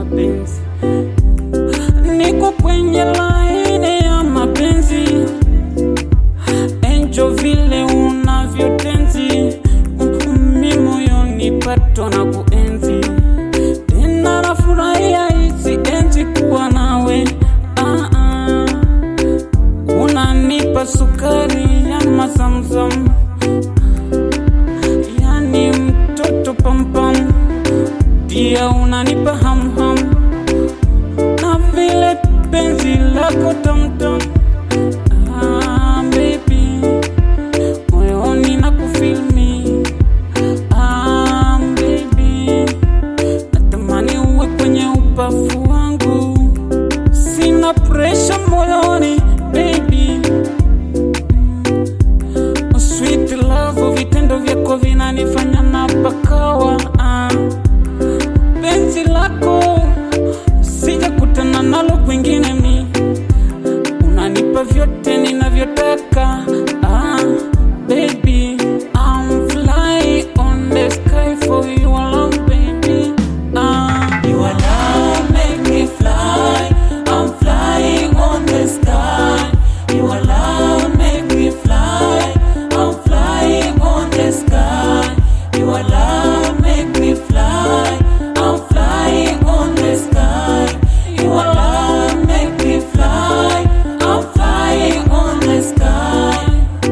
mapenzi niko kwenye laini ya mapenzi enjo vile unavyotenzi mi moyoni pato na kuenzi tena nafurahia hizi enzi kuwa nawe ah, ah. unanipa sukari ya mazamzam yani mtoto pampam pia unanipa hamham na vile penzi lako tamtam ah, baby moyoni na kufilmi ah, baby natamani uwe kwenye ubavu wangu sina presha moyoni baby Mm, sweet love vitendo vyako vinanifanya na pakawa ah. penzi lako sijakutana nalo kwingine mi unanipa vyote ninavyotaka ah, baby I'm flying on the sky for you alone baby ah. Your love make me fly. I'm flying on the sky. Your love make me fly. I'm flying on the sky. Your love make me fly. I'm flying on the sky. Your love make me fly. I'm flying on the sky.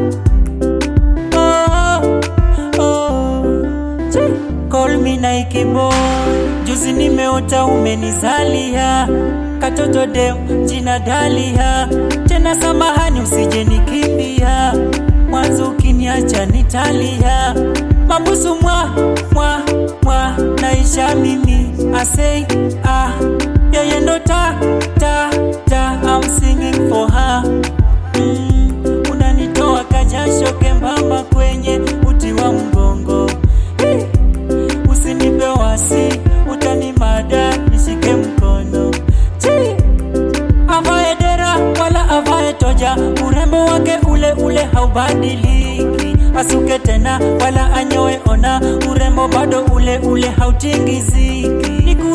Oh, oh. Chee. Call me Nike boy, juzi nimeota umenizalia katoto dem jina Dalia, tena samahani usije nikimbia, mwanzo ukiniacha nitalia, mabusu mwa mwa mwa naisha mimi asei ah, yeye ndo ta ta ta, I'm singing for her mm, unanitoa kajasho kembamba kwenye uti wa mgongo hey. Usinipe wasi, utanimada nishike mkono Chi. Avae dera wala avae toja, urembo wake ule ule haubadiliki. Asuke tena wala anyoe, ona urembo bado ule ule hautingiziki. Niku